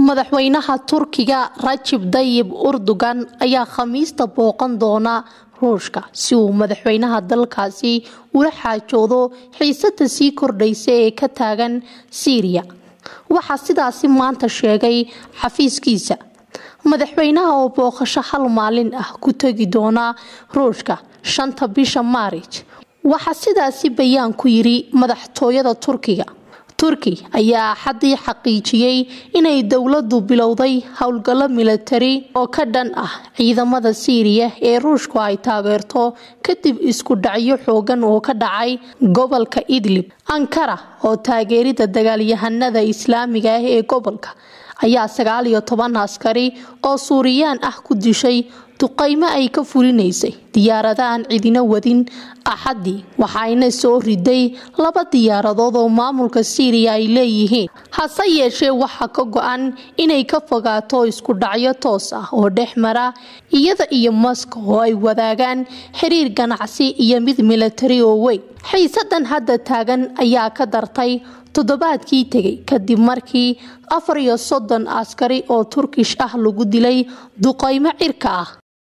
madaxweynaha turkiga rajib dayib urdugan ayaa khamiista booqan doona ruushka si uu madaxweynaha dalkaasi ula xaajoodo xiisada sii kordhaysa ee ka taagan siiriya waxaa sidaasi maanta sheegay xafiiskiisa madaxweynaha oo booqasho hal maalin ah ku tegi doona ruushka shanta bisha maarij waxaa sidaasi bayaan ku yiri madaxtooyada turkiga turki ayaa axadii xaqiijiyey inay dowladu bilowday howlgallo milatari oo ka dhan ah ciidamada siiriya ee ruushku ay taageerto kadib isku dhacyo xoogan oo ka dhacay gobolka idlib ankara oo taageerida dagaalyahanada islaamiga ah ee gobolka ayaa sagaal iyo toban askari oo suuriyaan ah ku dishay duqaymo ay ka fulinaysay diyaaradaaan cidina wadin axadii waxayna soo riday laba diyaaradood oo maamulka siiriya ay leeyihiin hase yeeshee waxaa ka go-an inay ka fogaato isku dhacyo toos ah oo dhex mara iyada iyo moskow oo ay wadaagaan xiriir ganacsi iyo mid milatari oo weyn xiisadan hadda taagan ayaa ka dartay toddobaadkii tegay kadib markii afar iyo soddon askari oo turkish ah lagu dilay duqaymo cirka ah